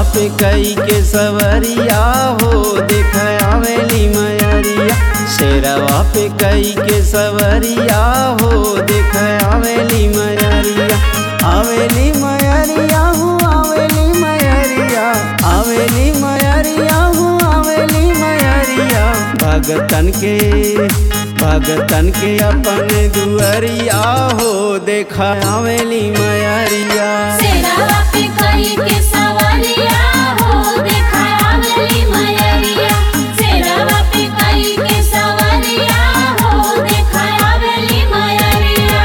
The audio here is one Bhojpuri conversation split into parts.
पे कई के सवरिया हो देख आवेली मयरिया शेरवा पे कई के सवरिया हो देख आवेली मयरिया आवेली मयरिया हो आवेली मयरिया आवेली मयरिया हो आवेली मयरिया भगतन के भगतन के अपन दुअरिया हो देखा आवेली मयरिया सेरावा पे कई के सवारिया हो देखा आवेली मयरिया सेरावा पे कई के सवारिया हो देखा आवेली मयरिया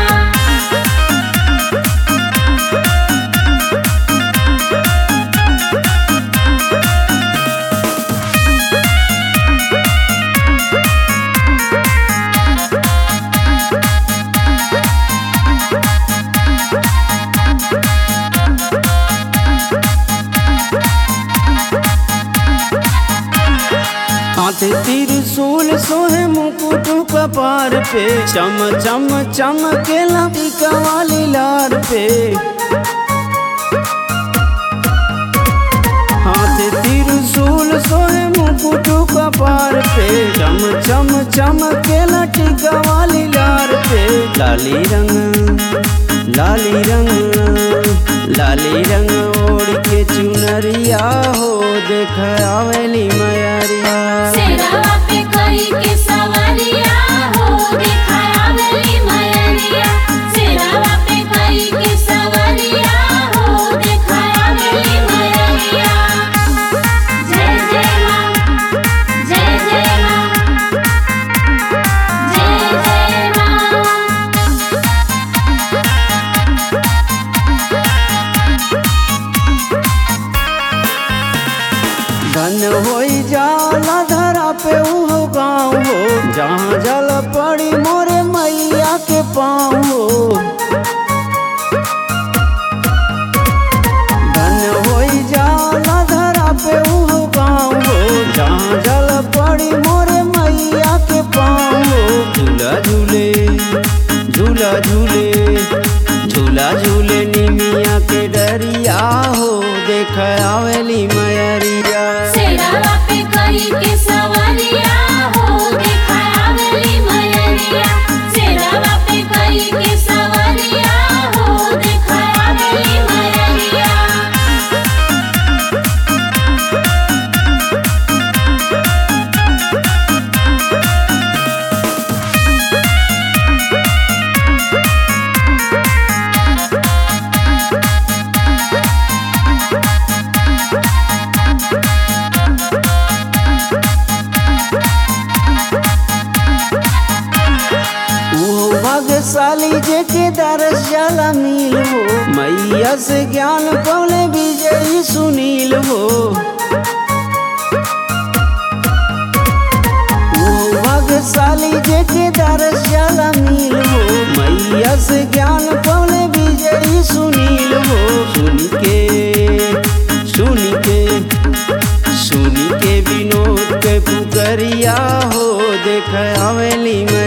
हाथ त्रिशूल सोहे मुकुट कपार पे चम चम चमकेला टीका वाली लार पे हाथ त्रिशूल सोहे मुकुट कपार पे चम चम चमकेला टीका वाली लार पे लाली रंग लाली रंग लाली रंग ओढ़ के चुनरिया हो देख आवेली मयरिया सेरावा पे कई के सवारिया हो देखा आवेली मयरिया सेरावा पे कई के सवारिया हो देखा आवेली मयरिया जय जय मां जय जय मां जय जय मां धन होई जाला धरा पे उहो गाँव हो जहाँ जल पड़ी मोरे मैया के पाँव हो धन होई जाला धरा पे उहो गाँव हो जहाँ जल पड़ी मोरे मैया के पाँव हो झूला झूले झूला झूले झूला झूले निमिया के डरिया हो देख आवेली मयरिया सेरावा पे कई के सवारिया हो देखा आवेली मयरिया सेरावा पे कई के सवारिया हो देखा आवेली मयरिया वो भाग्यशाली जे के दरस जाला मिल हो मैया से ज्ञान पौले विजयी सुनील हो वो भाग्यशाली जे के दरस जाला मिल हो मैया से ज्ञान पौले विजयी सुनील हो सुन के सुन के सुन के विनोद के पुकरिया हो देख आवेली मैं